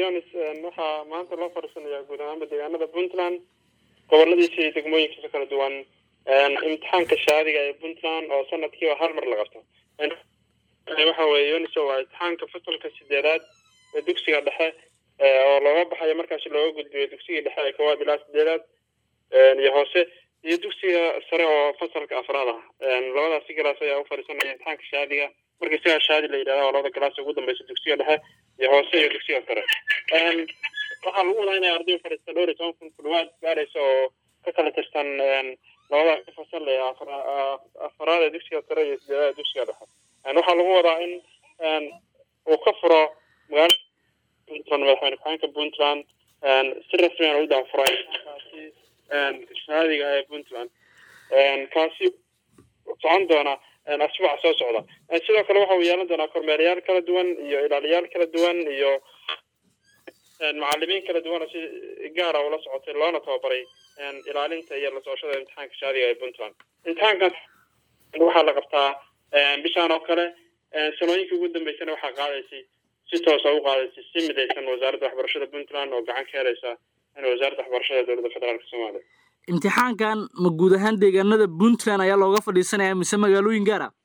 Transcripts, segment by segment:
yonis waxaa maanta loo fadhiisanayaa guud ahaanba deegaanada puntland goboladiisa iyo degmooyinkiisa kala duwan imtixaanka shaadiga ee puntland oo sanadkiiba hal mar la qabto waxa weye yoniso waa imtixaanka fasalka sideedaad ee dugsiga dhexe oo looga baxayo markaasi looga gudbiyo dugsigii dhexe ee koowaad ilaa sideedaad iyo hoose iyo dugsiga sare oo fasalka afraad ah labadaasi galaas ayaa u fadhiisanaya imtixaanka shaadiga marka isagaa shaadi la yidhahda oo labada galaas ugu dambeysa dugsiga dhexe iyo hoose iyo dugsiga sare waxaa lagu wadaa inay arday fadhiista dhowr iyo toban kun ku dhawaad gaaraysa oo ka kala tirsan labada fasal ee afaraad ee dugsiga sare iyo sideedaad dugsiga dhexe waxaa lagu wadaa in uu ka furo magaalada puntland madaxweyne ku-xeenka puntland si rasmiyan u daafuray kaasi shaadiga ee puntland kaasi socon doona asbuuca soo socda sidoo kale waxa uu yeelan doonaa kormeerayaal kala duwan iyo ilaaliyaal kala duwan iyo macalimiin kala duwan oo si gaara ula socotay loona tababaray ilaalinta iyo la socoshada imtixaanka shaadiga ee puntland imtixaankan waxaa la qabtaa bishaan oo kale sanooyinkii ugu dambeysana waxaa qaadaysay si toosa u qaadaysay si midaysan wasaaradda waxbarashada puntland oo gacan ka helaysa in wasaaradda waxbarashada dowladda federaalka soomaaliya imtixaankan ma guud ahaan deegaanada puntland ayaa looga fadhiisanaya mise magaalooyin gaar ah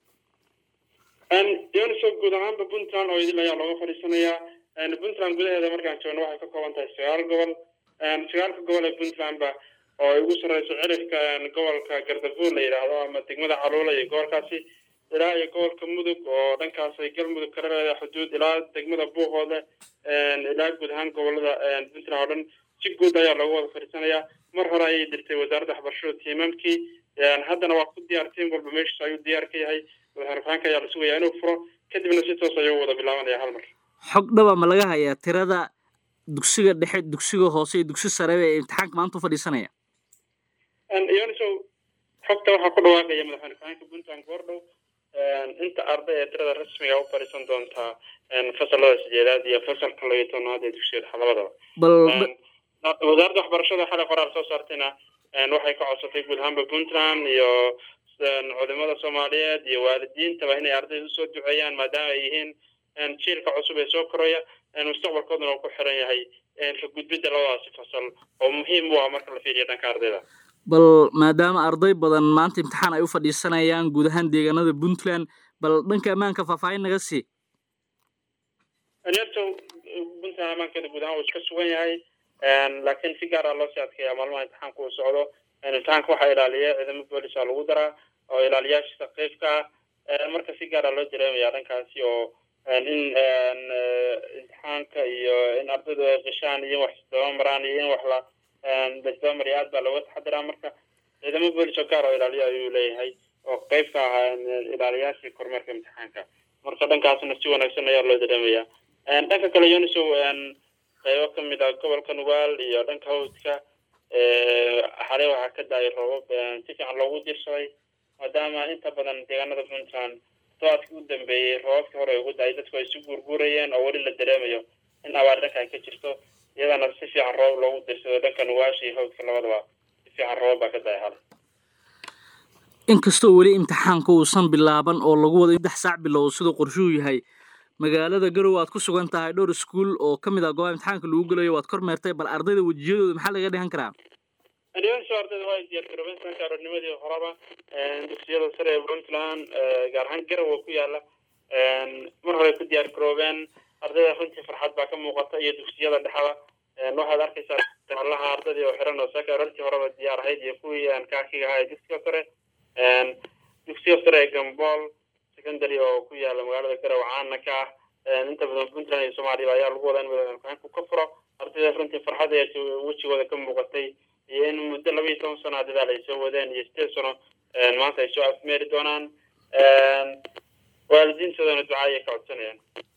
yoniso guud ahaanba puntland oo idil ayaa looga fadhiisanayaa puntland gudaheeda markaan joogno waxay ka kooban tahay sagaal gobol sagaalka gobol ee puntlandba oo ay ugu sarreyso cirifka gobolka gardafuur la yidhaahdo ama degmada caluula iyo gobolkaasi ilaa iyo gobolka mudug oo dhankaas ay galmudug kala leedahay xuduud ilaa degmada buuqoode ilaa guud ahaan gobolada puntland oo dhan si guud ayaa looga wada fadhiisanayaa mar hore ayay dirtay wasaaradda waxbarashada tiimamkii haddana waa ku diyaar tiim walba meeshiis ayuu diyaar ka yahay madaxweyne ku-xeenka ayaa la sugayaa inuu furo kadibna si toos ayuu wada bilaabanaya hal mar xog dhaba ma laga hayaa tirada dugsiga dhexe dugsiga hoose iyo dugsi sareba ee imtixaanka maanta u fadhiisanaya yoniso xogta waxaa ku dhawaaqaya madaxweyne ku-xeenka puntland goordhow inta arday ee tirada rasmiga u fadhiisan doontaa fasalada sideedaad iyo fasalka labiyo tobnaad ee dugsiga dhexe labadaba bal wasaaradda waxbarashada xalay qoraal soo saartayna waxay ka codsatay guud ahaanba puntland iyo culimada soomaaliyeed iyo waalidiintaba inay ardayda usoo duceeyaan maadaama ay yihiin jiilka cusub ee soo koraya mustaqbalkooduna uu ku xiran yahay ka gudbidda labadaasi fasal oo muhiim u ah marka la fiiriyo dhanka ardayda bal maadaama arday badan maanta imtixaan ay u fadhiisanayaan guud ahaan deegaanada puntland bal dhanka ammaanka faahfaahin naga sii yarto puntland ammaankeeda guud ahaan uu iska sugan yahay laakiin si gaar ah loo sii adkeeyaa maalmaha imtixaanka uu socdo imtixaanka waxaa ilaaliya ciidamo boolisa lagu daraa oo ilaaliyaashiisa qeybka ah marka si gaar ah loo dareemaya dhankaasi oo in imtixaanka iyo in ardaydu ay qishaan iyo in wax isdaba maraan iyo in wax la laisdaba mariya aad baa looga taxadiraa marka ciidamo boolis oo gaar oo ilaaliya ayuu leeyahay oo qeyb ka ahaa ilaaliyaashii kormeerka imtixaanka marka dhankaasna si wanaagsan ayaa loo dareemayaa dhanka kale yoniso qeybo kamid ah gobolka nugaal iyo dhanka hawdka xalay waxaa ka daayay roobab si fiican loogu dirsaday maadaama inta badan deegaanada puntland tobaadkii u dambeeyey roobabkii hore ugu daayay dadku ay si guurguurayeen oo weli la dareemayo in abaar dhanka ay ka jirto iyadana si fiican roob loogu dirsado dhanka nugaasha iyo hawdka labadaba si fiican roobab baa ka daayay xalay inkastoo weli imtixaanka uusan bilaaban oo lagu wado saddex saac bilow siduu qorshuhu yahay magaalada garow aad ku sugan tahay dhowr iskuul oo ka mid ah gooba imtixaanka lagu gelayo waad kormeertay bal ardayda wejiyadooda maxaa laga dhihan karaa so ardayda waa diyaar garoobeen sanka aroornimadii horeba dugsiyada sare ee puntland gaar ahaan garow oo ku yaala mar hore ku diyaar garoobeen ardayda runtii farxad baa ka muuqata iyo dugsiyada dhexda waxaad arkaysaa allaha ardaydii oo xiran oo saka aroortii horeba diyaar ahayd iyo kuwii aan kaakiga ahaa ee dugsiga sare dugsiga sare ee gambool secondary oo ku yaala magaalada garow caana ka ah inta badan puntland iyo soomaaliya ayaa lagu wadaa in madaxweyne ku-xeenku ka furo ardayda runtii farxad ayaa wejigooda ka muuqatay iyo in muddo laba iyo toban sano dadaal ay soo wadeen iyo sideed sano maanta ay soo afmeeri doonaan waalidiintoodana duca ayay ka codsanayaan